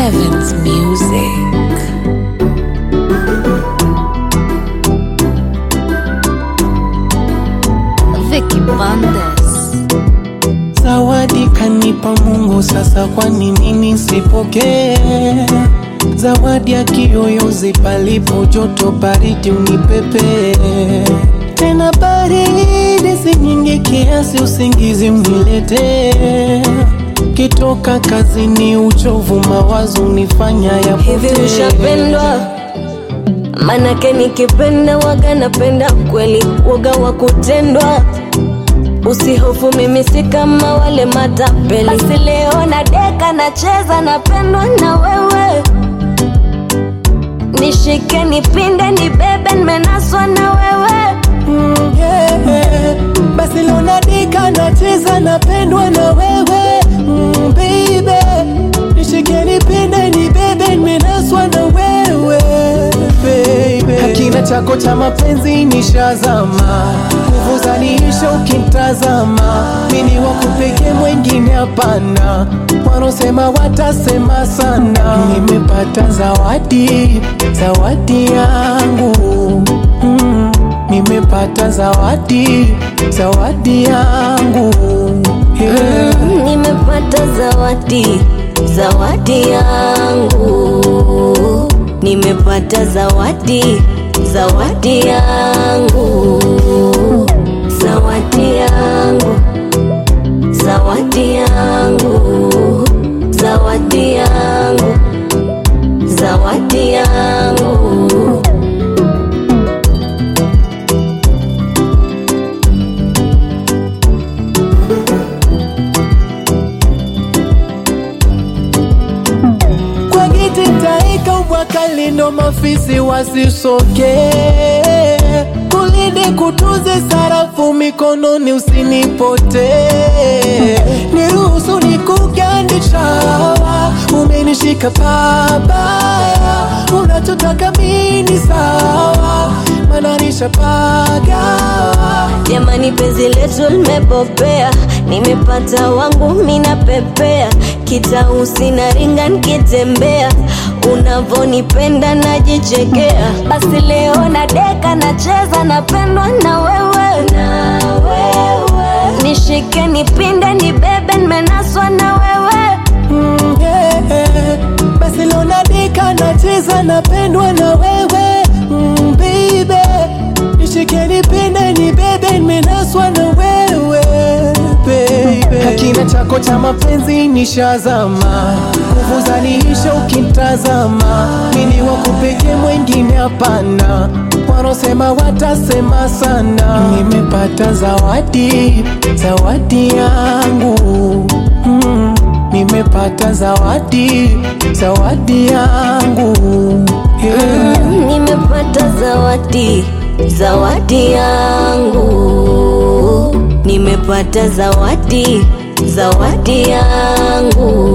Evans Music. Vicky Bandes. Zawadi kanipa Mungu, sasa kwa nini nisipokee? Zawadi ya kiyoyozi, palipo joto baridi unipepe tena, baridi si nyingi kiasi, usingizi uniletee. Kitoka kazini, uchovu mawazo unifanya Hivi yapotee. ushapendwa? Manake nikipenda waga napenda kweli, waga wa kutendwa. Usihofu, mimi si kama wale matapeli. Basi leo na deka nacheza, napendwa na wewe. Nishike, nipinde, nibebe, nimenaswa na wewe. Mm, yeah. Basi leo nadika nacheza napendwa na wewe mm, baby nishike nipende nibebe nimenaswa na wewe baby Hakina chako cha mapenzi nishazama nguvu zaniisha ukimtazama mini wakupeke mwengine hapana wanaosema watasema sana nimepata zawadi zawadi yangu mm. Nimepata zawadi, zawadi yangu yeah. Nimepata zawadi, zawadi yangu. Nimepata zawadi, zawadi yangu. Zawadi yangu, zawadi yangu. Zawadi yangu, zawadi yangu. Kwa giti taika ubwaka lindo mafisi wasisoke kulinde kutunze sarafu mikononi usinipote niruhusu nikugandisha umenishika pabaya unachotaka mini sawa mananisha pagawa Jamani, penzi letu limepopea, nimepata wangu mina pepea, kitausi na ringa nikitembea, unavonipenda najichekea. Basi leo na deka nacheza, napendwa na wewe, na wewe. Nishike, nipinde, nibebe, nimenaswa na wewe. Mm, yeah. Basi leo nadika nacheza napendwa na wewe mm, baby nishike nipende nibebe nimenaswa na wewe baby Hakina chako cha mapenzi nishazama nguvu zaniisha ukimtazama mini wakupeke mwengine hapana wanaosema watasema sana nimepata zawadi zawadi yangu mm. Nimepata zawadi, zawadi yangu yeah. Nimepata zawadi, zawadi yangu. Nimepata zawadi, zawadi yangu.